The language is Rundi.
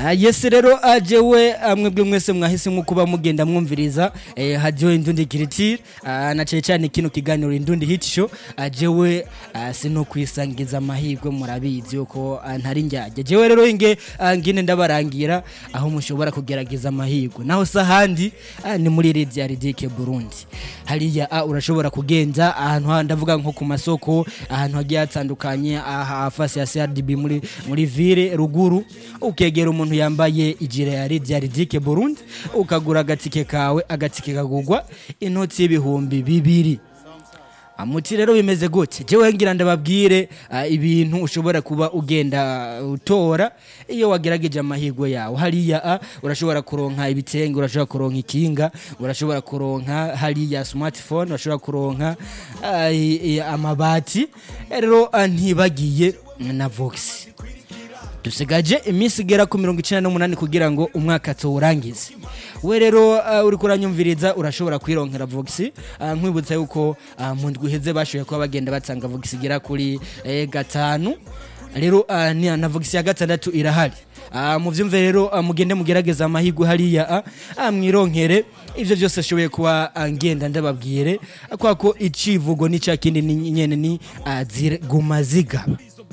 Ah, yes rero ajewe mwebwe mwese mwahisemo kuba mugenda mwumviriza eh, hadiyo indundi kiritire ah, na cyane cyane kino kiganiro indundi hit show ajewe ah, sino kwisangiza amahirwe murabizi yuko ah, ntari njyajya jewe rero inge ah, ngine ndabarangira aho mushobora kugerageza amahirwe naho sahandi ah, ni muri Redia Ridike Burundi hariya ah, urashobora kugenza ahantu ha- ndavuga nko ku masoko ahantu hagiye hatandukanye aha fasi ya CRDB muri muri ville ruguru ukegera umuntu yambaye ijire ya Redia Ridike Burundi ukagura agatike kawe agatike kagugwa inoti y'ibihumbi bibiri amuti rero bimeze gute jewe ngira ndababwire ah, ibintu ushobora kuba ugenda utora iyo wagerageje amahirwe yawe hariya ah, urashobora kuronka ibitenge urashobora kuronka ikinga urashobora kuronka hariya smartphone urashobora kuronka ah, i- i- amabati rero ah, ntibagiye na vox dusigaje iminsi igera ku mirongo icyenda n'umunani kugira ngo umwaka tuwurangize we rero uh, uri kuranyumviriza urashobora kwironkera vox uh, nkwibutsa yuko uh, mu ndwi iheze bashoboye kuba bagenda batanga vox igera kuri eh, gatanu rero uh, ni- na vox ya gatandatu irahari Uh, muvyumve rero uh, mugende mugerageza amahirwe hariya uh, uh, mwironkere ivyo vyose ashoboye kuba uh, ngenda ndababwire uh, kwa ko icivugo ni ca kindi ni nyene ni uh, zire- guma zigaba